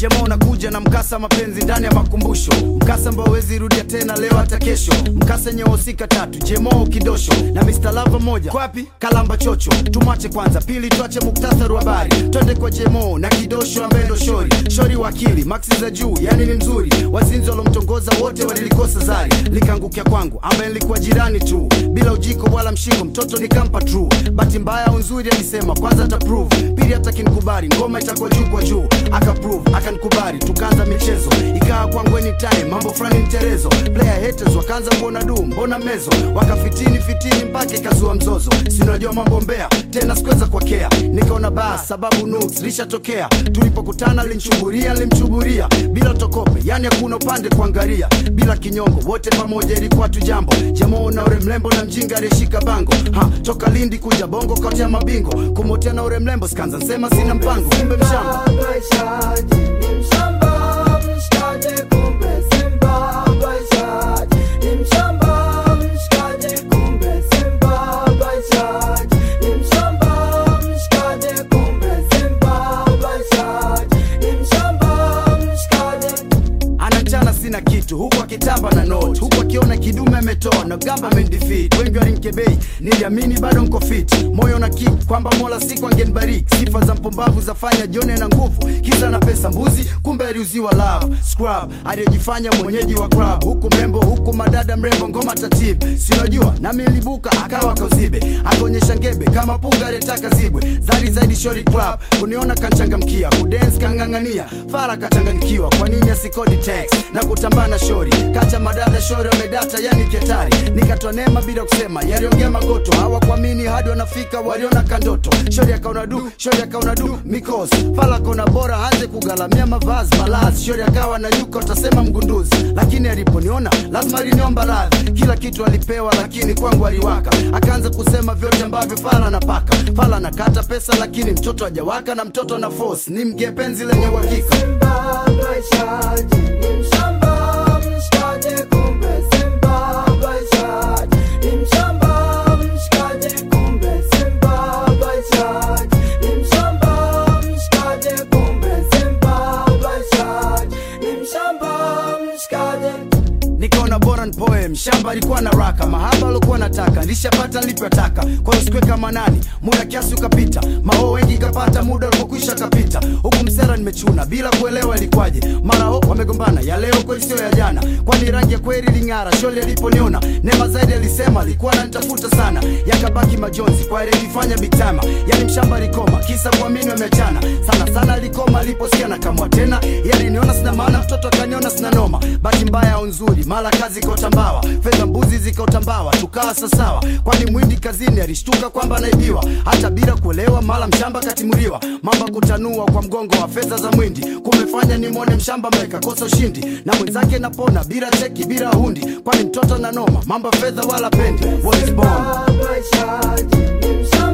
jema unakuja na mkasa mapenzi ndani ya makumbusho mkasa ambao wezi rudia tena leo hata kesho mkasa yenye wahusika tatu jemo kidosho na Mr. Lava moja kwapi kalamba chocho tumwache kwanza pili tuache muktasari wa habari twende kwa jemo na kidosho ambaye ndo shori shori wakili maksi za juu yani ni mzuri wazinzi walomtongoza wote walilikosa zari likaangukia kwangu ambaye nilikuwa jirani tu bila ujiko wala mshingo mtoto nikampa true bahati mbaya au nzuri alisema kwanza ata prove pili hata kinikubali ngoma itakuwa juu kwa juu aka prove akanikubali tukaanza michezo ikawa kwangu anytime mambo fulani mterezo player haters wakaanza kuona du mbona mezo wakafitini fitini mpaka ikazua mzozo sinajua mambo mbea tena sikuweza kuwakea nikaona bas sababu nuks lishatokea tulipokutana linchuburia limchuburia bila tokope yani hakuna upande kuangalia bila kinyongo wote pamoja ilikuwa tu jambo jamoo na ure mlembo na mjinga aliyeshika bango ha toka lindi kuja bongo kotea mabingo kumotea na ure mlembo skanza nsema sina mpango kumbe mshamba Baishaji ni mshamba, mshikaji kumbe Simba. Baishaji ni mshamba, mshikaji kumbe Simba. Baishaji ni mshamba, mshikaji kumbe Simba. Baishaji ni mshamba, mshikaji anachana sina kitu huku akitamba na note huku akiona kidume ametoa na gamba amendefeat wengi walimkebei niliamini bado nko fit moyo na kick kwamba mola siku angenibariki sifa za mpumbavu zafanya jone na nguvu kisa na pesa mbuzi kumbe aliuziwa love scrub aliyejifanya mwenyeji wa club huku mrembo huku madada mrembo ngoma tatibu sinajua nami nilibuka akawa kauzibe akaonyesha ngebe kama punga aliyetaka zibwe zari zaidi shori club kuniona kanchangamkia kudance kang'ang'ania fara kachanganyikiwa kwa nini asikodi text na kutambaa na shori kacha madada shori wamedata yani ketari nikatoa neema bila kusema yaliongea magoto hawakuamini hadi wanafika waliona kandoto shori akaona du shori akaona du mikos fala akaona bora anze kugalamia mavazi malazi shori akawa na nyuka utasema mgunduzi lakini aliponiona lazima aliniomba radhi kila kitu alipewa lakini kwangu aliwaka akaanza kusema vyote ambavyo fala anapaka fala anakata pesa lakini mtoto hajawaka na mtoto na force ni mge penzi lenye uhakika Simba. Baishaji ni mshamba, mshikaji kumbe Simba. Baishaji ni mshamba, mshikaji kumbe Simba. Baishaji ni mshamba, mshikaji kumbe Simba. Baishaji ni mshamba, mshikaji nikaona bora nipoe mshamba alikuwa na raka mahaba alikuwa nataka nilishapata nilivyotaka kwa hiyo sikuweka manani muda kiasi ukapita mao wengi kapata muda ulipokwisha kapita huku msera nimechuna bila kuelewa ilikwaje mara ho wamegombana ya leo kweli sio ya jana kwani rangi ya kweli ling'ara sholi aliponiona nema zaidi alisema alikuwa ananitafuta sana yakabaki majonzi kwa ile ilifanya bitama yani mshamba alikoma kisa kuamini wameachana sana sana alikoma aliposikia na kamwa tena yaliniona sina maana mtoto akaniona sina noma bahati mbaya au nzuri mara kazi ikaotambawa fedha mbuzi zikaotambawa tukawa sasawa kwani mwindi kazini alishtuka kwamba anaibiwa hata bila kuelewa mara mshamba katimuliwa mamba kutanua kwa mgongo wa fedha za mwindi kumefanya nimwone mshamba meka kosa ushindi na mwenzake napona bila cheki bila hundi kwani mtoto na noma mamba fedha wala pendi What is born Baishaji ni mshamba